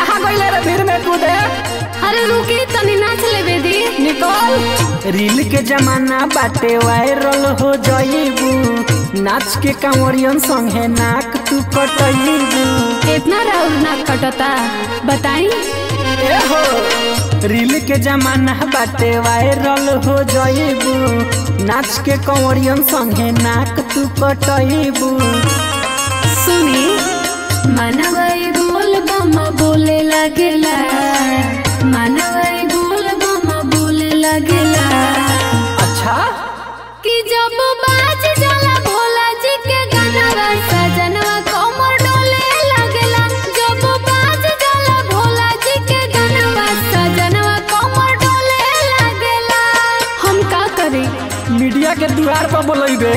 कहाँ गईले रे भीड़ में कूदे अरे रुकी तनी नाच लेबे दी निकल रील के जमाना बाटे वायरल हो जाइबू नाच के कांवरियन संगे नाक तू कटइबू इतना राउर ना कटता बताई ए हो रील के जमाना बाटे वायरल हो जाइबू नाच के कांवरियन संगे नाक तू कटइबू सुनी मानवई बोल बम बोले लगेला मानवई बोल बम बोले लगेला अच्छा कि जब बाज जाला भोला जी के गाना सजनवा कमर डोले लगेला जब बाज जाला भोला जी के गाना सजनवा कमर डोले लगेला हम का करी मीडिया के द्वार पर बोलैबे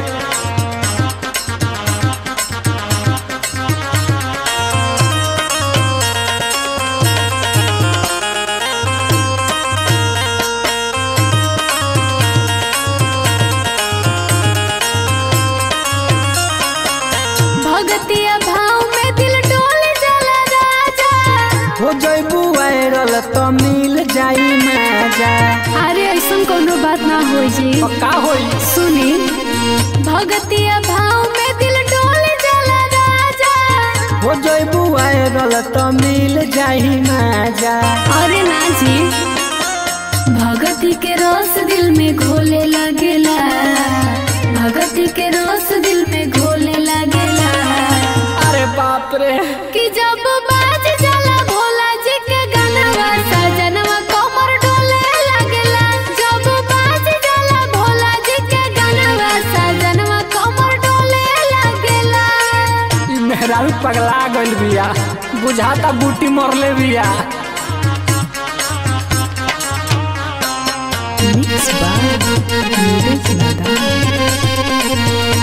भगतिया भाव में दिल डोले जाला राजा हो जाइबू वायरल तो मिल जाई मजा अरे ऐसा कोनो बात ना हो जी का होई सुनी भगतिया भाव में दिल डोले जाला राजा हो जाइबू वायरल तो मिल जाई मजा अरे ना जी भगती के रस दिल में घोले लगेला भगती के रस दिल में घोले लगेला अरे बाप रे कि जब बाज जाला भोला जी के गाना सजनवा कमर डोले लगेला जब बाज जाला भोला जी के गाना सजनवा कमर डोले लगेला ई मेहरारू पगला गइल बिया बुझाता बूटी मरले बिया Mix by Neeraj Nadal.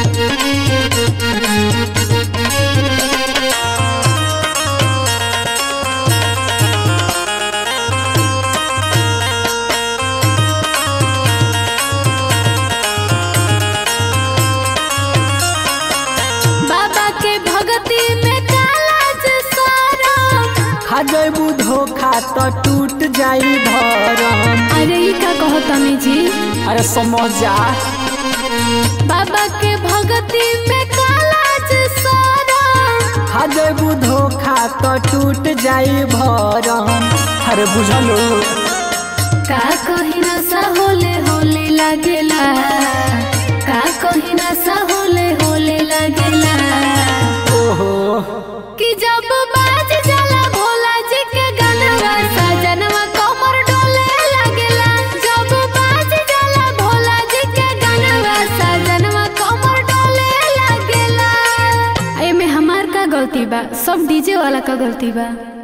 बाबा के भगती में काला सारा खा जाइबू धोखा तो टूट जाई धरम अरे ई का कहो तमी जी अरे समझ जा बाबा के भगती में काला सारा खा जाइबू धोखा तो टूट जाई भरम अरे बुझलो का कहीं नशा होले होले लगेला का कहीं नशा होले होले लगेला ओहो कि जब बाज जाला भोला जी के गाना सजनवा कमर डोले लगेला जब बाज जाला भोला जी के गाना सजनवा कमर डोले लगेला एमे हमार का गलती बा सब डीजे वाला का गलती बा